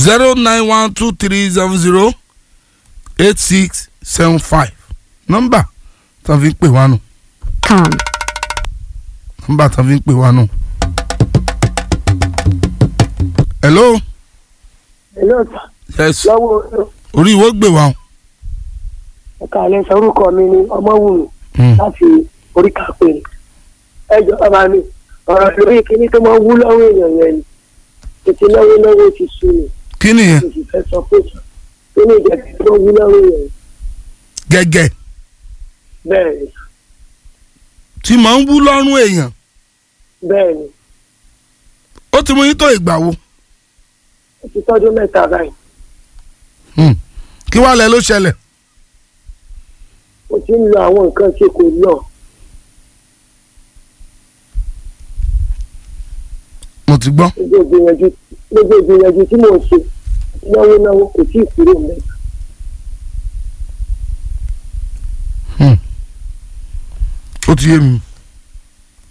zero nine one two three seven zero eight six seven five nọ́mbà tá a fi ń pè wá nù com, nọ́mbà tá a fi ń pè wá nù. hello Hello, sir. yes lọ́wọ́ orí ìwọ gbé wa o. ẹ̀ka alẹ́ sọ orúkọ mi ní ọmọwùmí Hmm. láti oríkà pé ẹjọ́ bàbá mi ọ̀rọ̀ lórí kíní tó máa ń wú lọ́wọ́ èèyàn yẹn ni tètè náwó náwó ti sú mi kí nìyẹn mo sì fẹ́ sọ pé sọ kíní ìjẹ̀bi tó máa ń wú lọ́wọ́ èèyàn gẹ́gẹ́ bẹ́ẹ̀ ni tí màá ń wú lọ́rùn èèyàn bẹ́ẹ̀ ni ó ti mú yín tó ìgbà wo ó ti tọ́jú mẹ́ta báyìí Hmm. kí wàá lẹ ló ṣẹlẹ̀ mo ti ń lo àwọn nǹkan tí kò lọ mo ti gbọ́ gbogbo ìgbìyànjú gbogbo ìgbìyànjú tí mò ń ṣe náwó náwó kò tí ì kúrò mẹ́ta ó ti yé mi